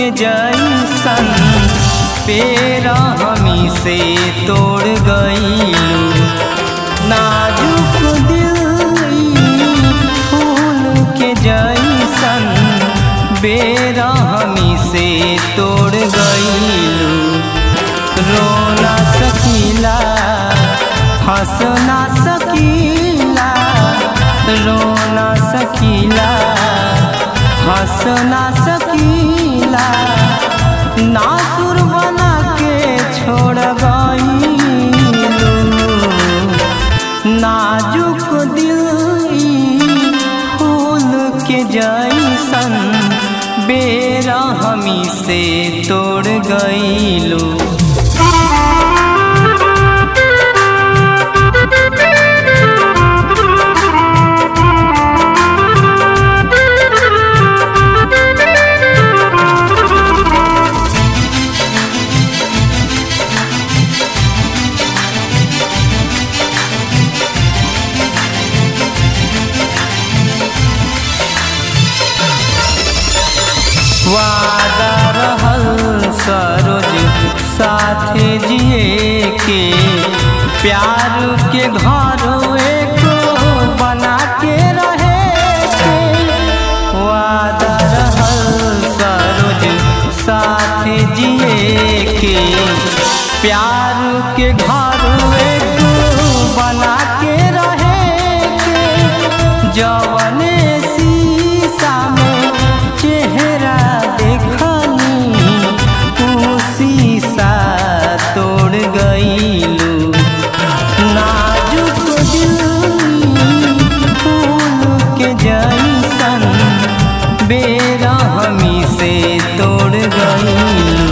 के जैसन पेरा हमी से तोड़ गईलू नाजुक दिल ई फूल के जैसन बेरा हमी से तोड़ गईलू रो ना सकीला हंस ना सकीला रो ना सकीला हंस ना सकीला नासुर बना के छोड़ गईलू नाजुक दिल ई फूल के जैसन बेरा हमी से तोड़ गईलू वादा रहल सरोज साथे जिए के प्यार के घर एको बना के रहे के वादा रहल सरोज साथे जिए के प्यार के घर एको बना के रहे के जवने शीशा में चेहरा देखनी ऊ शीशा तोड़ गईलू नाजुक दिल फूल के जैसन बेरा हमी से तोड़ गईलू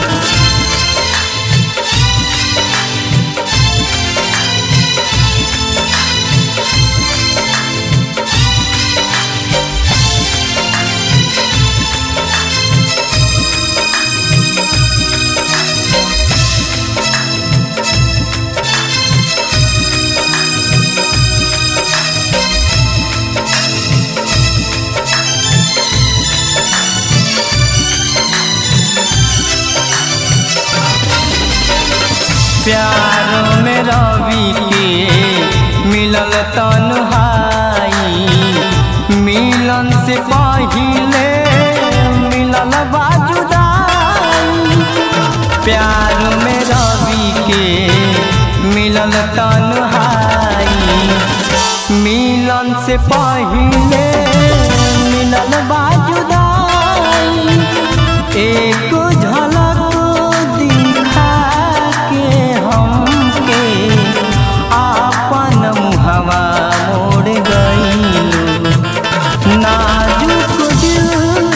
प्यार में रवि के मिलल तन्हाई मिलन से पहिले मिलल बाजुदाई प्यार में रवि के मिलल तन्हाई मिलन से पहिले मिलल बाजुदाई एक झलक दिखा के हमके आपन मुहवा मोड़ गईलू नाजुक दिल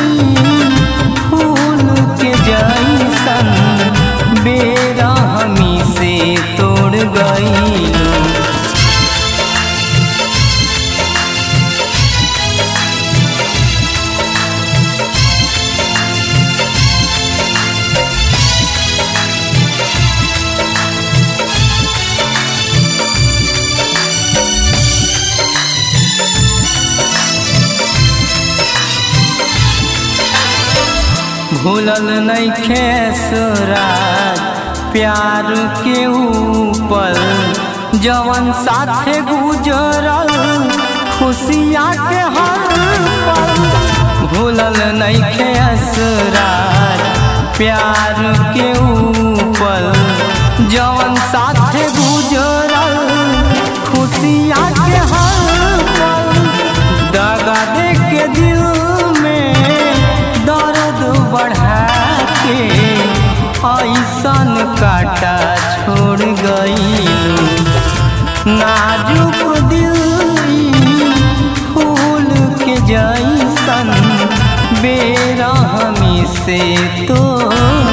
फूल के जैसन बेरा हमी से तोड़ गईलू भूलल नइखे सुराज प्यार के ऊपर जवन साथे गुजरल खुशिया के हर पल भूलल नइखे असराज प्यार के ऊपर जवन साथे गुजरल खुशिया के हर पल दगा दे के दिल में दर्द बढ़ा के ऐसन काटा छोड़ गईलू नाजुक दिल ई फूल के जैसन बेरा हमी से तोड़